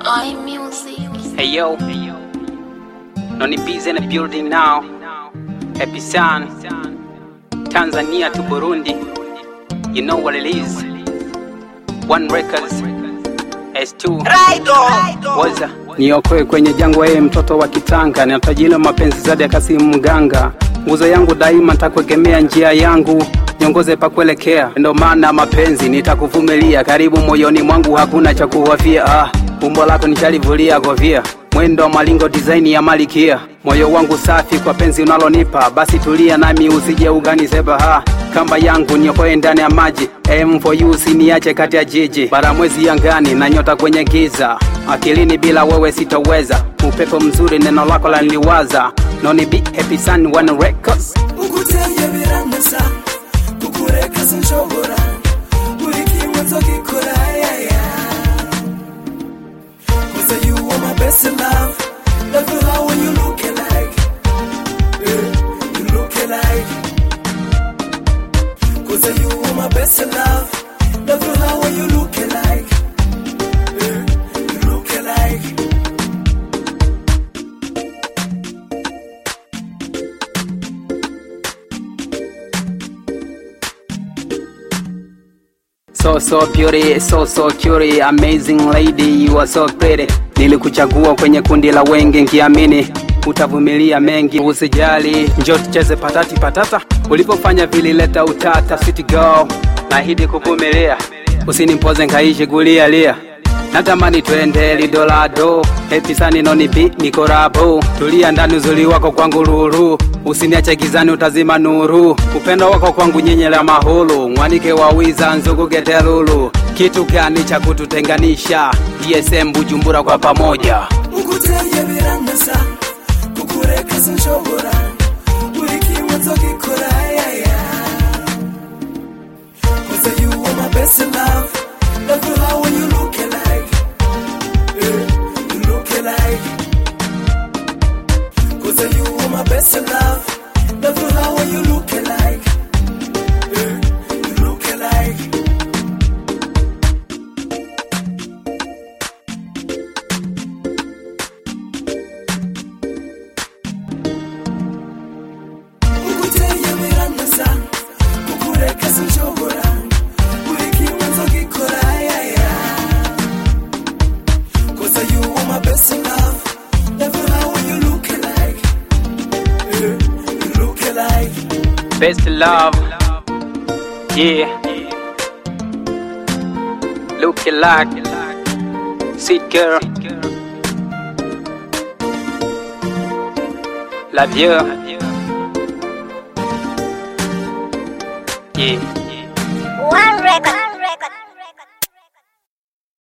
I music. Hey yo, Noni B's in the building now. Happy Sun, Tanzania to Burundi. You know what it is. One Records, S2. Waza niokoe kwenye jangwa, yeye mtoto wa kitanga, natajila mapenzi zadi akasimu mganga, nguzo yangu daima ntakuegemea njia yangu niongoze pa kuelekea, ndo maana mapenzi nitakuvumilia, karibu moyoni mwangu hakuna cha kuhofia. Ah, umbo lako nishalivulia kofia, mwendo wa malingo design ya malikia, moyo wangu safi kwa penzi unalonipa, basi tulia nami usije uganiseba. Ha, kamba yangu niokoe ndani ya maji, aim for you usiniache kati ya jiji, bara mwezi angani na nyota kwenye giza, akilini bila wewe sitoweza, upepo mzuri neno lako laniliwaza, noni be happy sun one records uguteye biraneza kukureka sinshobora buri kimwe nzogikora yaya Cause you are my best in love Love you how when you look alike yeah, You look alike Cause you are my best in love Love you how when you look alike yeah, You look alike So so beauty, so so cutie, amazing lady, you are so pretty. Nilikuchagua kwenye kundi la wengi nkiamini utavumilia mengi, usijali, njoo tucheze patati patata. Ulipofanya vilileta utata, sweet girl, nahidi kuvumilia, usinimpoze nkaishi kulia lia natamani twende lidolado hepisani nonibi nikorabo tulia ndani uzuri wako kwangu lulu usiniache gizani utazima nuru upendo wako kwangu nyenyela mahulu mwanike wa wiza nzugugete lulu kitu gani cha kututenganisha dsm bujumbura kwa pamoja uguteye biraneza kukureka sinshobora buri kimwe nzogikora yaya Cause you are my best in love Love you how when you look alike yeah, You look alike Cause you are my best in love Love you how when you look alike yeah, You look alike uguteye biraneza kukureka sinshobora buri kimwe nzogikora yaya Cause you are my best in love Love you how when you look alike yeah, You look alike best love yeah look like sweet girl la vieux yeah One record.